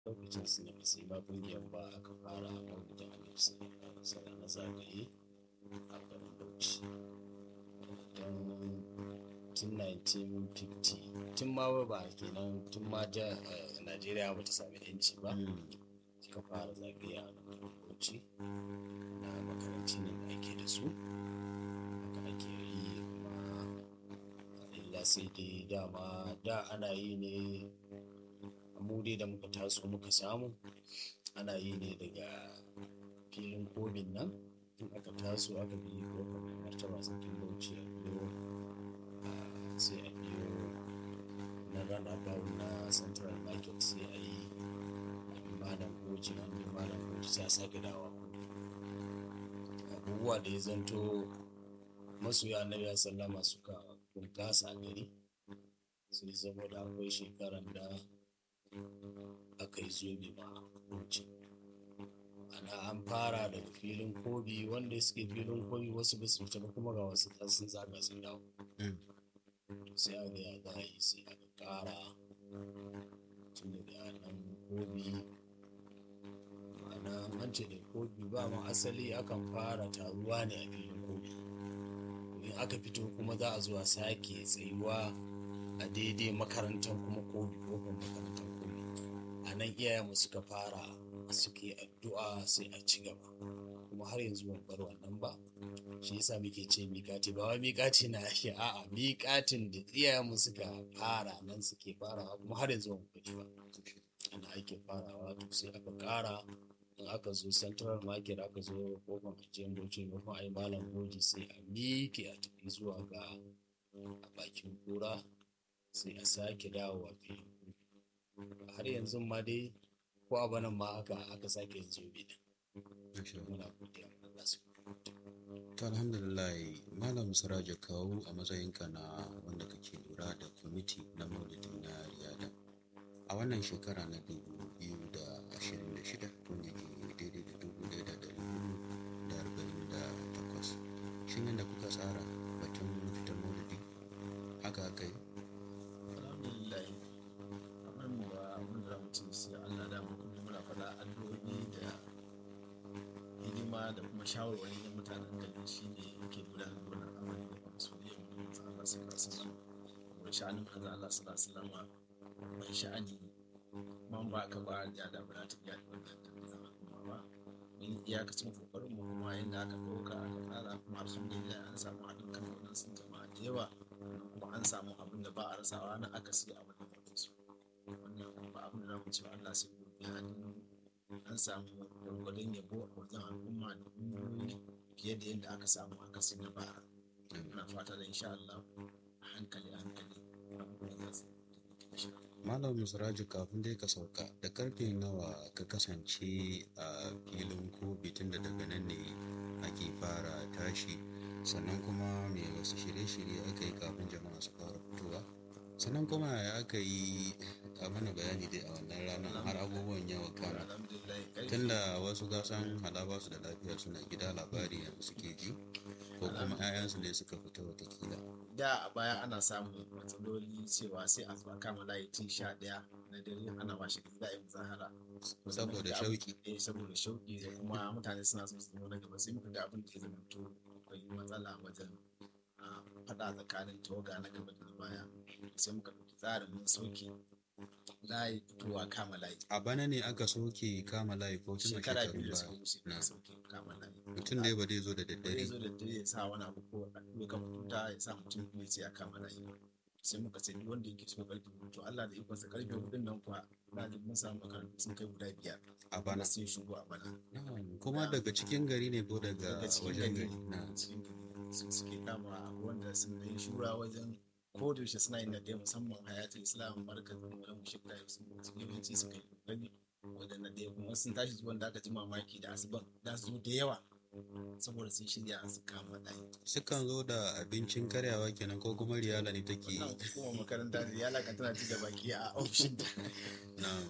lokacin su ne sai ba kungiyar ba aka fara maulidin annabi sallallahu na zagaye a garin bauchi don tun 1950 tun ma ba kenan tun ma ja najeriya ba ta sami yanci ba suka fara zagaye a bauchi na makaranci ne da ake da su haka ake yi kuma illa sai dai dama da ana yi ne mu dai da muka taso muka samu ana yi ne daga filin kobin nan in aka taso aka bi kofar martaba sarkin bauchi a biyo sai a biyo na runabout na central market sai a yi malam goji an bi malam goji sai a sake dawa abubuwa da ya zanto masoya annabi ya sallama suka bunkasa a gari sai saboda akwai shekaran da aka yi zobe ma wuce ana an fara daga filin kobi wanda suke filin kobi wasu ba su fita ba kuma ga wasu sun zaga sun dawo sai aka ya za a yi sai aka kara tun daga nan kobi ma'ana an ce da kobi ba ma asali akan fara taruwa ne a filin kobi in aka fito kuma za a zuwa sake tsayuwa a daidai makarantar kuma kobi kofar makarantar kobi a nan iyayenmu suka fara suke addu'a sai a ci gaba kuma har yanzu ban bar wannan ba shi yasa muke ce miƙati ba wai miƙati na ake a'a miƙatin da iyayenmu suka fara nan suke farawa kuma har yanzu ban kuɗi ba ana ake farawa to sai aka ƙara in aka zo central market aka zo kofar ajiyar bauchi maimakon a yi malam goji sai a miƙe a tafi zuwa ga a bakin kura sai a sake dawowa filin har yanzu ma dai ko a banan ma haka aka sake yin zobe din muna godiya Allah su to alhamdulillah malam siraja kawo a matsayinka na wanda kake lura da kwamiti na maulidin na riyada a wannan shekara na dubu biyu da ashirin da shida wanda ke daidai da dubu ɗaya da ɗari hudu da arba'in da takwas shin yadda kuka tsara batun fitar maulidi haka aka yi alhamdulillah kamar mu ba abin da mutum sai Allah da mu kuma muna faɗa addu'o'i da hidima da kuma shawarwari na mutanen gari shi ne yake gudanar da wannan amari da kuma soyayya mu da manzo Allah sallallahu alaihi wasallam kuma sha'anin manzo Allah sallallahu alaihi wasallam mai sha'ani man ba ka ba ya da ba ta iya wannan da kuma ba mun iyakacin kokarin mu kuma yadda aka ɗauka aka tsara kuma alhamdulillah an samu haɗin kan wannan sun jama'a da yawa kuma an samu abin da ba a rasawa na akasi a wannan wajen su wannan ba abin da za mu ce Allah sai godiya an samu gwargwadon yabo a wajen al'umma da ƙungiyoyi fiye da yadda aka samu akasi na bara muna fata da insha Allah a hankali a hankali abubuwan za su malam musraju kafin dai ka sauka da karfe nawa ka kasance a filin kobi tun da daga nan ne ake fara tashi sannan kuma me wasu shirye-shirye aka yi kafin jama'a su fara fitowa sannan kuma ya aka yi a mana bayani dai a wannan ranar har abubuwan yawa kama tunda wasu gasan halaba su da lafiya suna gida labari yanzu suke ji ko kuma 'ya'yansu ne suka fita watakila da a baya ana samun matsaloli cewa sai a zuwa kama layi tun sha ɗaya na dare ana washe gari za a yi muzahara saboda shauki eh saboda shauki da kuma mutane suna so su zama na gaba sai muka ga abin da ya zama to akwai matsala wajen faɗa tsakanin tawaga na gaba da na baya sai muka ɗauki tsarin mun sauke layi fitowa kama layi a bana ne aka soke kama layi ko tun shekara shekarun biyu da suka baya wuce na na sauke kama layi mutum dai ba zai zo da zai daddare zo da dare ya sa wani abu ko ya kan tuta ya sa mutum biyu sai ya kama layi sai muka ce duk wanda yake so karfe hudu to Allah da ikonsa karfe hudun nan kuwa na ji mun samu makarantu sun kai guda biyar a bana sai shigo a bana Na'am, kuma daga cikin gari ne ko daga daga cikin wajen gari gari na daga cikin gari su suke kama abu wanda sun yi shura wajen ko da yaushe suna yin nade musamman hayatul islam markazin wani mushrik da su yawanci suka yi kokari wajen nade kuma sun tashi zuwan da aka ji mamaki da asuban da su zo da yawa saboda sun shirya su kama ɗaya sukan zo da abincin karyawa kenan ko kuma riyala ne take wannan hukumar makaranta da ya laka tana ci da baki a ofishin da na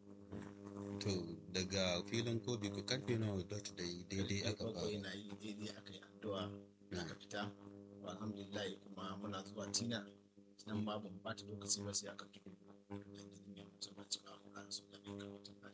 to daga filin kobi ku karfe nawa dot da daidai aka bakwai fara na yi daidai aka yi addu'a Na. aka fita to alhamdulillah kuma muna zuwa tina nan ma ban bata lokaci ba sai aka tuku da gidan mai mutum ba ci ba mu kan su da mai kawo